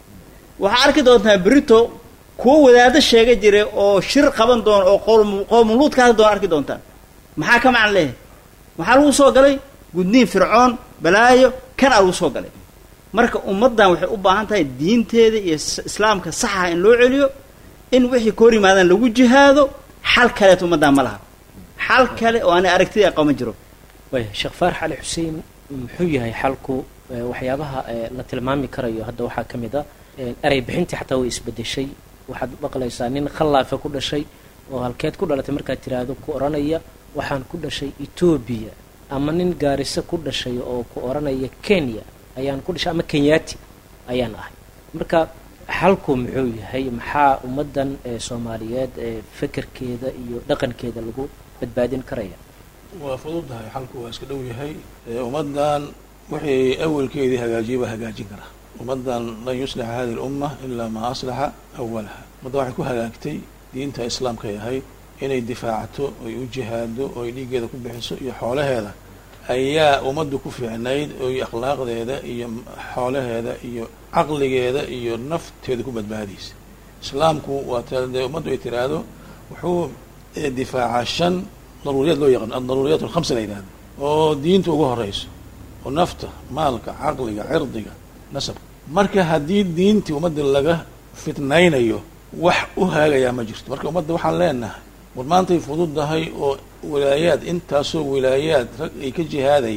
Speaker 5: waxaa arki doontaa berito kuwo wadaado sheega jiray oo shir qaban doona oo qoomuluud ka hadli doona arki doontaan maxaa ka macan leehay maxaa lagu soo galay gudniin fircoon balaayo kanaa lagu soo galay marka ummaddan waxay u baahan tahay diinteeda iyo islaamka saxa in loo celiyo in wixii ka hor yimaadaan lagu jihaado xal kaleet ummaddan ma laha xal kale oo aanay aragtida qaba jiro
Speaker 3: waya sheekh faarax cali xuseen muxuu yahay xalku waxyaabaha la tilmaami karayo hadda waxaa ka mid a erey bixintii xataa way isbedeshay waxaad maqlaysaa nin khallaafe ku dhashay oo halkeed ku dhalatay markaad tiraahdo ku odhanaya waxaan ku dhashay etoobiya ama nin gaariso ku dhashay oo ku odhanaya kenya ayaan ku dhashay ama kenyaati ayaan ahay marka xalku muxuu yahay maxaa ummaddan soomaaliyeed fekerkeeda iyo dhaqankeeda lagu badbaadin karaya
Speaker 6: waa fududahay xalku waa iska dhow yahay ummaddan wixii awalkeedii hagaajiyay baa hagaajin karaa ummaddan lan yuslixa hadihi lumma ilaa maa aslaxa awalaha ummaddan waxay ku hagaagtay diinta islaamkay ahayd inay difaacto oy u jihaado oy dhiiggeeda ku bixiso iyo xoolaheeda ayaa ummaddu ku fiicnayd oy akhlaaqdeeda iyo xoolaheeda iyo caqligeeda iyo nafteeda ku badbaadaysa islaamku waa ta dee ummaddu ay tiraahdo wuxuu difaacaa shan daruuriyaad loo yaqaan adaruuriyaat alkhamsa la yidhahdo oo diinta ugu horeyso oo nafta maalka caqliga cirdiga nasabka marka haddii diintii ummadda laga fitnaynayo wax u haagayaa ma jirto marka ummadda waxaan leenahay war maantay fududahay oo wilaayaad intaasoo wilaayaad rag ay ka jihaadayaan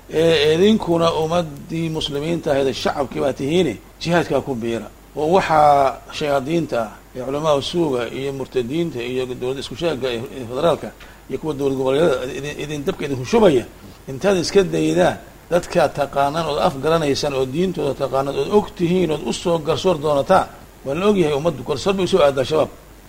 Speaker 6: idinkuna ummadii muslimiinta ahayd shacabkii baa tihiine jihaadkaa ku biira oo waxaa shayaadiinta ah ee culamaha suuga iyo murtadiinta iyo dowladda isku sheega ee federaalka iyo kuwa dowlad goboleedyada idin dabka idin hushubaya intaad iska daydaan dadkaad taqaanaan ood af garanaysaan oo diintooda taqaanaan ood og tihiin ood usoo garsoor doonataan waa la ogyahay ummaddu garsoor bay usoo aadaa shabaab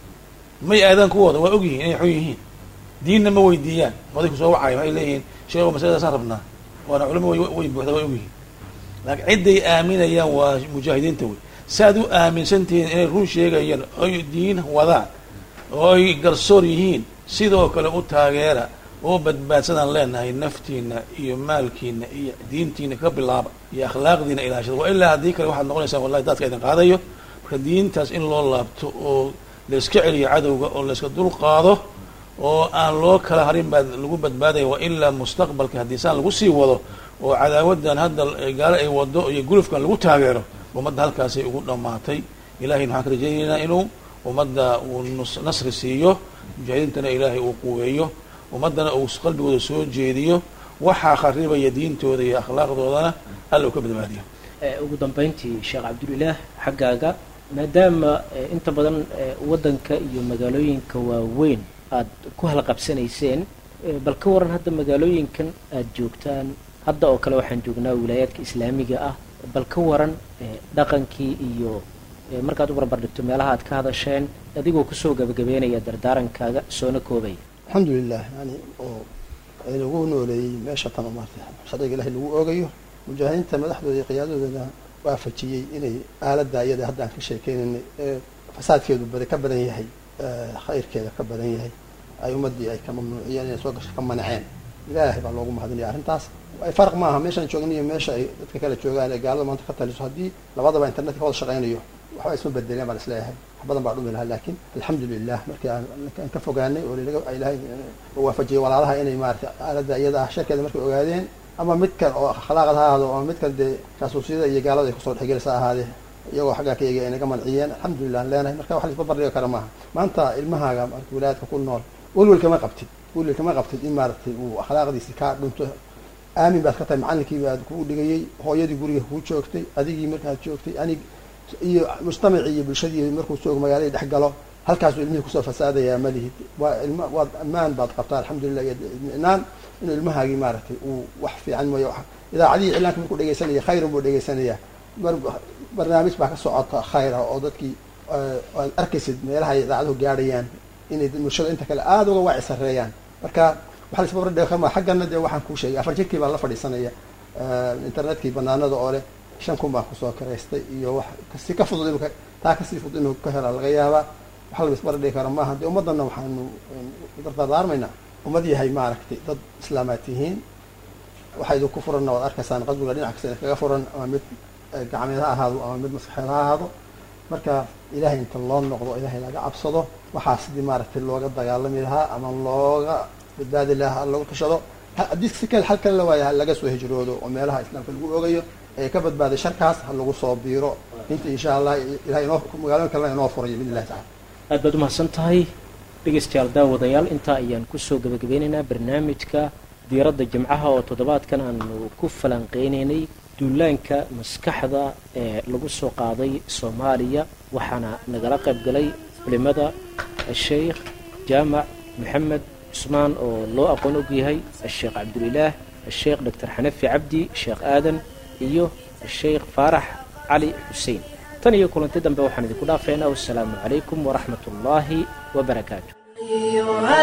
Speaker 6: may aadaan kuwooda waa ogyihiin inay xun yihiin diinna ma weydiiyaan oday kusoo wacaya waxay leeyihiin sheego masaladaasaan rabnaa waana culamo way buuxda way ogyihiin laakiin cidday aaminayaan waa mujaahidiinta wey saaad u aaminsantihiin inay run sheegayaan oy diin wadaan oo ay garsoor yihiin sidoo kale u taageera oo badbaadsadaan leenahay naftiina iyo maalkiina iyo diintiina ka bilaaba iyo akhlaaqdiina ilaashada waa ilaa haddii kale waxaad noqonaysaan wallahi daadka idin qaadayo marka diintaas in loo laabto oo layska celiyo cadowga oo layska dul qaado oo aan loo kala harin baa lagu badbaadaya wa ilaa mustaqbalka haddii saan lagu sii wado oo cadaawadan hadda gaalo ay wado iyo gulufkan lagu taageero ummadda halkaasay ugu dhammaatay ilahayna waxaan ka rajaynaynaa inuu ummadda uu nasri siiyo mujaahidiintana ilaahay uu quweeyo ummaddana uu qalbigooda soo jeediyo waxaa kharibaya diintooda iyo akhlaaqdoodana alla uu ka badbaadiyo
Speaker 3: ugu dambeyntii sheekh cabdulilaah xaggaaga maadaama inta badan waddanka iyo magaalooyinka waaweyn aad ku halqabsanayseen bal ka waran hadda magaalooyinkan aad joogtaan hadda oo kale waxaan joognaa wilaayaadka islaamiga ah bal ka waran dhaqankii iyo markaad u barbar dhigto meelaha aad ka hadasheen adigoo kusoo gabagabeynaya dardaarankaaga soona koobaya
Speaker 4: alxamdulilah yani oo lagu nooleeyey meesha tan maarta sharciga ilahay lagu oogayo mujaahidiinta madaxdooda iyo qiyaadadoodana waafajiyey inay aaladda iyada hadda aan ka sheekeynaynay ee fasaadkeedu bada ka badan yahay khayrkeeda ka badan yahay ay ummaddii ay ka mamnuuciyeen inay soo gasho ka manaceen ilaahay baa loogu mahadinaya arrintaas farq maaha meeshaan joogna iyo meesha ay dadka kale joogaan ee gaalada maanta ka taliso haddii labadaba internetka ka wada shaqaynayo waxba isma bedeleen baan isleeyahay wax badan baa dhumi lahaa laakiin alxamdulilah markii aan ka fogaanay oo ilahay waafajiyay walaalaha inay maarata aaladda iyada ah sharkeeda markay ogaadeen ama midkan oo akhlaaqad ha ahaado ama midkan dee kaasuusiyada iyo gaalada ay kusoo dhexgelisa ahaadee iyagoo xaggaa ka eegay ay naga manciyeen alxamdulilah an leenahay marka wax la isbarbardhigi kara maaha maanta ilmahaaga marka wilaayadka ku nool welwel kama qabtid welwel kama qabtid in maaragtay uu akhlaaqdiisi kaa dhunto aamin baad ka tahay macallinkii baad kuu dhigayey hooyadii guriga kuu joogtay adigii markaad joogtay anig iyo mujtamacii iyo bulshadii markuu joogo magaaladii dhex galo halkaasuu ilmihii kusoo fasaadayaa malihid waa ilma waad ammaan baad qabtaa alxamdulilah iyo idminaan inuu ilmahaagii maaragtay uu wax fiican mooyo idaacadihii iclaanka markuu dhegeysanaya khayrun buu dhegeysanaya barnaamij baa ka socota khayra oo dadkii aad arkaysid meelaha ay idaacaduhu gaadhayaan inay bulshada inta kale aada uga waaci sareeyaan marka waxa la isbabardhigi karmaa xaggana dee waxaan kuu sheegay afar jirkii baan la fadhiisanaya internetkii banaanada oo leh shan kun baan kusoo karaystay iyo wax kasi ka fudud inu taa kasii fudud inuu ka hela laga yaabaa waxa la isbarbardhigi kara maaha dee ummaddanna waxaanu dardaarmaynaa ummad yahay maaragtay dad islaamaad tihiin waxa idinku furanna waad arkaysaan qaswiga dhinac kasta kaga furan ama mid gacmeed ha ahaado ama mid maskaxeed ha ahaado marka ilaahay inta loo noqdo ilaahay laga cabsado waxaa sidii maaragtay looga dagaalami lahaa ama looga badbaadi lahaa lagu tashado haddii si kale xal kale la waaya laga soo hijroodo oo meelaha islaamka lagu ogayo ee ka badbaaday sharkaas ha lagu soo biiro inta insha allah ilahay inoo magaalooyin kalena inoo furayo bidn illahi tacala
Speaker 3: aad baad umahadsan tahay dhegeystayaal daawadayaal intaa ayaan kusoo gabagabeynaynaa barnaamijka diiradda jimcaha oo toddobaadkan aanu ku falanqeynaynay duulaanka maskaxda ee lagu soo qaaday soomaaliya waxaana nagala qayb galay culimada asheykh jaamac maxamed cusmaan oo loo aqoon og yahay asheekh cabdulilaah asheekh doctor xanafi cabdi sheekh aadan iyo asheykh faarax cali xuseen tan iyo kulanti dambe waxaan idinku dhaafaynaa wassalaamu calaykum waraxmat ullaahi wabarakaatu
Speaker 2: أيها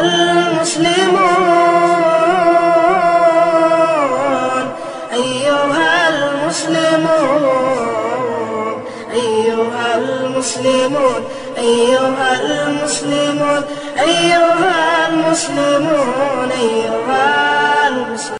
Speaker 2: المسلمون أيها المسلمون أيها المسلمون أيها المسلمون أيها المسلمون أيها